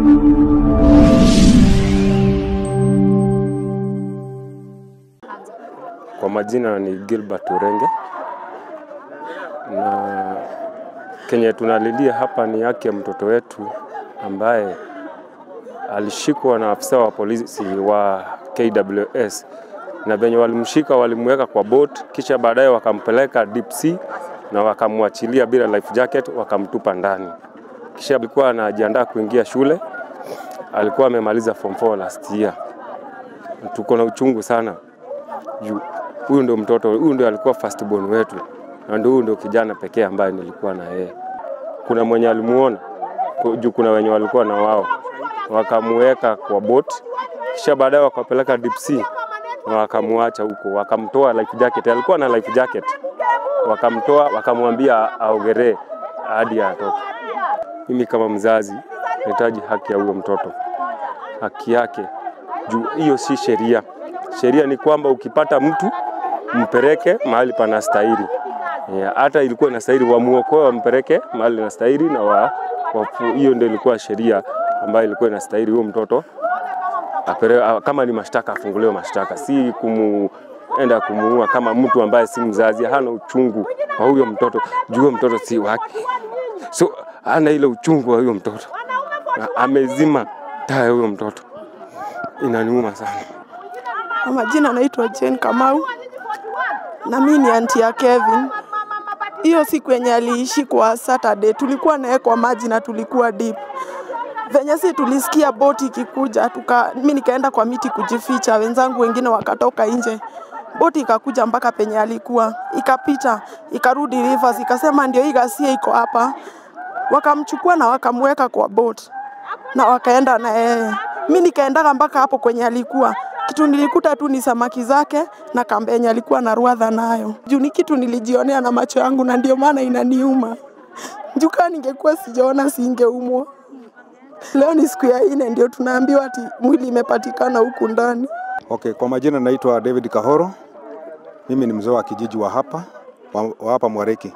Kwa majina ni Gilbert Urenge, na kenye tunalilia hapa ni haki ya mtoto wetu ambaye alishikwa na afisa wa polisi wa KWS na venye walimshika walimweka kwa boat, kisha baadaye wakampeleka deep sea na wakamwachilia bila life jacket, wakamtupa ndani. Kisha alikuwa anajiandaa kuingia shule, alikuwa amemaliza form 4 last year. Tuko na uchungu sana juu huyu ndio mtoto, huyu ndio alikuwa first born wetu, na ndio huyu ndio kijana pekee ambaye nilikuwa na yeye. Kuna mwenye alimuona ku- juu, kuna wenye walikuwa na wao, wakamuweka kwa boat, kisha baadaye wakapeleka deep sea na wakamwacha huko, wakamtoa life jacket, alikuwa na life jacket, wakamtoa wakamwambia aogeree hadi atoke. Mimi kama mzazi nahitaji haki ya huyo mtoto, haki yake juu hiyo si sheria. Sheria ni kwamba ukipata mtu mpeleke mahali panastahili. Yeah, hata ilikuwa inastahili wamuokoe wampeleke mahali inastahili na wa, wafu, hiyo ndio ilikuwa sheria ambayo ilikuwa inastahili huyo mtoto apere, a- kama ni mashtaka afunguliwe mashtaka, si kumuenda kumuua kama mtu ambaye si mzazi, hana uchungu wa huyo mtoto juu huyo mtoto si wake, so hana ile uchungu wa huyo mtoto, Na amezima taa ya huyo mtoto, inaniuma sana. Kwa majina naitwa Jane Kamau na mimi ni anti ya Kevin. Hiyo siku yenye aliishi kwa Saturday tulikuwa naye kwa maji na tulikuwa deep. Venye si tulisikia boti ikikuja, tuka mimi nikaenda kwa miti kujificha, wenzangu wengine wakatoka nje. Boti ikakuja mpaka penye alikuwa, ikapita, ikarudi rivers, ikasema ndio hii ghasia iko hapa. Wakamchukua na wakamweka kwa boat na wakaenda na yeye. Mi nikaendaga mpaka hapo kwenye alikuwa kitu nilikuta tu ni samaki zake na kambe yenye alikuwa na ruadha nayo. Juu ni kitu nilijionea na macho yangu na ndio maana inaniuma. Juu kama ningekuwa sijaona singeumwa. Leo ni siku ya nne ndio tunaambiwa ati mwili imepatikana huku ndani. Okay, kwa majina naitwa David Kahoro. Mimi ni mzee wa kijiji wa hapa wa, wa hapa Mwareki.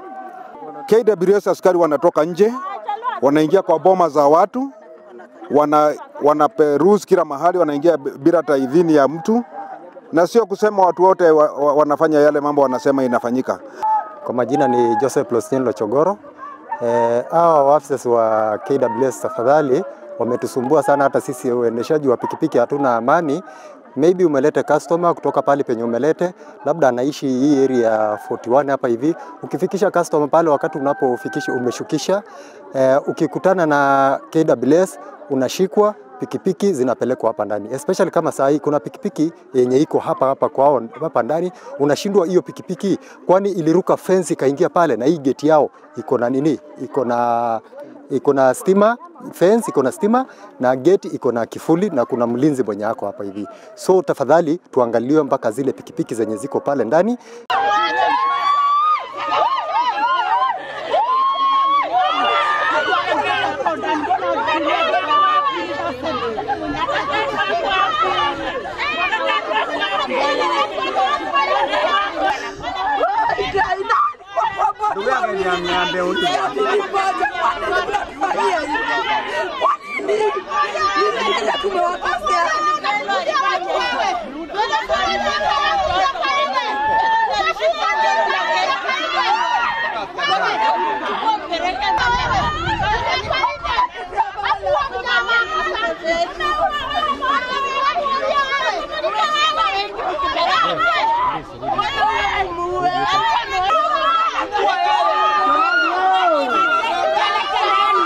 KWS askari wanatoka nje, wanaingia kwa boma za watu, wana wanaperuzi kila mahali, wanaingia b- bila hata idhini ya mtu, na sio kusema watu wote wa, wa, wanafanya yale mambo wanasema inafanyika. Kwa majina ni Joseph Lostin Lochogoro. Eh, hawa waafisa wa KWS tafadhali wametusumbua sana, hata sisi uendeshaji wa pikipiki hatuna amani. Maybe umelete customer kutoka pale penye umelete, labda anaishi hii area ya 41 hapa hivi. Ukifikisha customer pale, wakati unapofikisha umeshukisha, eh, ukikutana na KWS unashikwa pikipiki zinapelekwa hapa ndani, especially kama saa hii kuna pikipiki yenye iko hapa hapa kwao hapa ndani, unashindwa hiyo pikipiki, kwani iliruka fence ikaingia pale, na hii geti yao iko na nini, iko na iko na stima fence iko na stima na gate iko na kifuli na kuna mlinzi mwenye ako hapa hivi. So tafadhali tuangaliwe mpaka zile pikipiki zenye ziko pale ndani Thank you.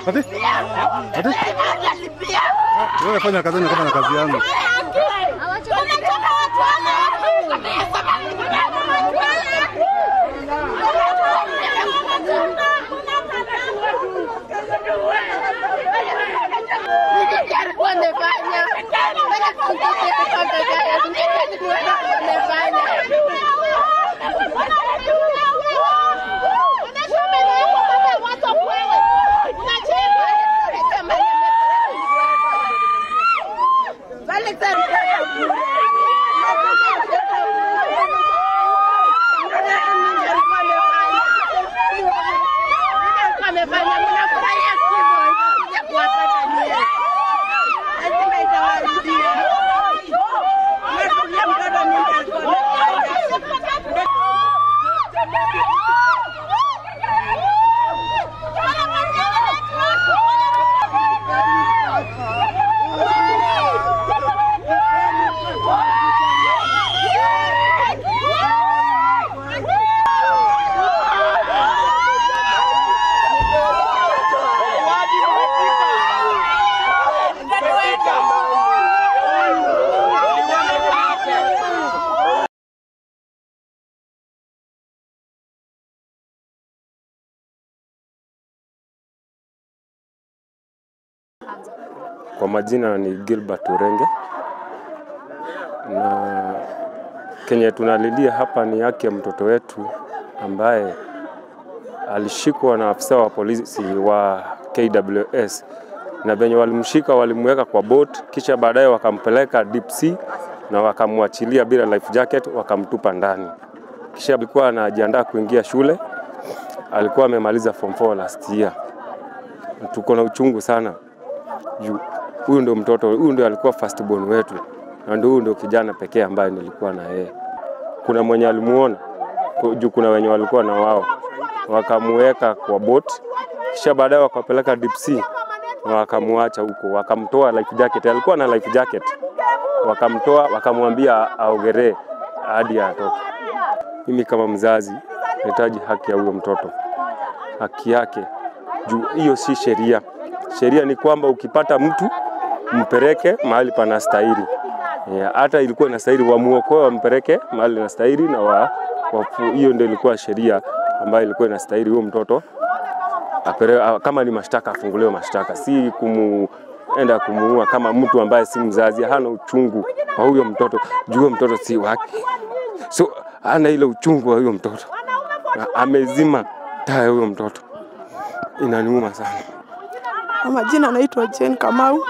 Ati? Ati? Wewe fanya kazi yangu kama na kazi yangu. Amefanya mnafurahia kifo kuja kuwapata nyie. Lazima itawarudia. Umetulia mtoto mimi alikuwa amefanya. Kwa majina ni Gilbert Urenge, na kenye tunalilia hapa ni haki ya mtoto wetu ambaye alishikwa na afisa wa polisi wa KWS na venye walimshika walimweka kwa boat, kisha baadaye wakampeleka deep sea na wakamwachilia bila life jacket, wakamtupa ndani. Kisha alikuwa anajiandaa kuingia shule, alikuwa amemaliza form 4 last year. Tuko na uchungu sana juu huyu ndio mtoto, huyu ndio alikuwa first born wetu, na ndio huyu ndio kijana pekee ambaye nilikuwa na yeye. Kuna mwenye alimuona ku- juu, kuna wenye walikuwa na wao, wakamuweka kwa boat, kisha baadaye wakapeleka deep sea na wakamwacha huko, wakamtoa life jacket. Alikuwa na life jacket, wakamtoa wakamwambia aogeree hadi atoke. Mimi kama mzazi nahitaji haki ya huyo mtoto, haki yake juu hiyo si sheria. Sheria ni kwamba ukipata mtu mpeleke mahali panastahili. Yeah, hata ilikuwa inastahili wamuokoe wampeleke mahali inastahili na wa, wafu, hiyo ndio ilikuwa sheria ambayo ilikuwa inastahili huyo mtoto apere, a- kama ni mashtaka afunguliwe mashtaka, si kumuenda kumuua kama mtu ambaye si mzazi, hana uchungu wa huyo mtoto juu huyo mtoto si wake, so hana ile uchungu wa huyo mtoto, Na amezima taa ya huyo mtoto, inaniuma sana. Kwa majina naitwa Jane Kamau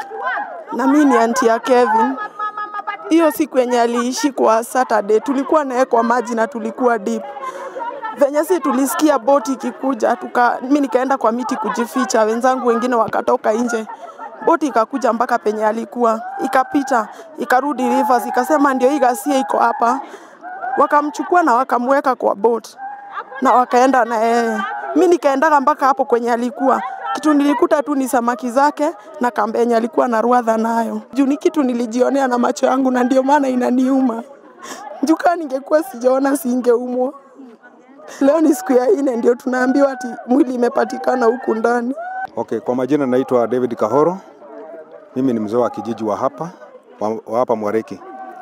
na mimi ni anti ya Kevin. Hiyo siku yenye aliishi kwa Saturday tulikuwa naye kwa maji na tulikuwa deep. Venye si tulisikia boti ikikuja, tuka mimi nikaenda kwa miti kujificha, wenzangu wengine wakatoka nje. Boti ikakuja mpaka penye alikuwa, ikapita, ikarudi Rivers, ikasema ndio hii ghasia iko hapa. Wakamchukua na wakamweka kwa boat na wakaenda na yeye. Mi nikaendaga mpaka hapo kwenye alikuwa kitu nilikuta tu ni samaki zake na kamba yenye alikuwa na ruadha nayo. Juu ni kitu nilijionea na macho yangu na ndio maana inaniuma. Juu kama ningekuwa sijaona singeumwa. Leo ni siku ya nne ndio tunaambiwa ati mwili imepatikana huku ndani. Okay, kwa majina naitwa David Kahoro. Mimi ni mzee wa kijiji wa hapa wa, wa hapa Mwareki.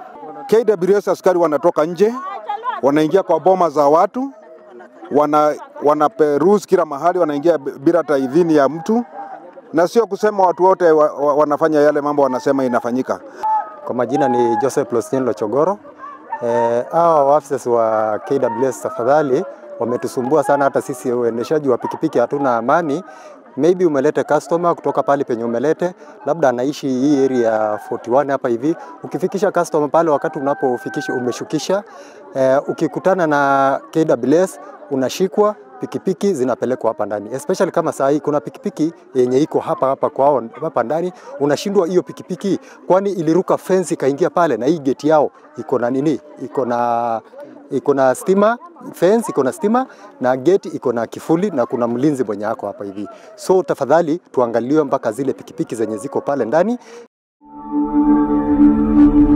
KWS askari wanatoka nje, wanaingia kwa boma za watu, wana wanaperuzi kila mahali, wanaingia b- bila hata idhini ya mtu, na sio kusema watu wote wa, wa, wanafanya yale mambo wanasema inafanyika. Kwa majina ni Joseph Losnien Lochogoro. Eh, hawa officers wa KWS tafadhali wametusumbua sana, hata sisi uendeshaji wa pikipiki hatuna amani. Maybe umelete customer kutoka pale penye umelete, labda anaishi hii area ya 41 hapa hivi. Ukifikisha customer pale, wakati unapofikisha umeshukisha, eh, ukikutana na KWS unashikwa pikipiki zinapelekwa hapa ndani, especially kama saa hii kuna pikipiki yenye iko hapa hapa kwao hapa ndani, unashindwa hiyo pikipiki, kwani iliruka fence ikaingia pale, na hii gate yao iko na nini, iko na iko na stima fence iko na stima na gate iko na kifuli na kuna mlinzi mwenye ako hapa hivi. So tafadhali tuangaliwe mpaka zile pikipiki zenye ziko pale ndani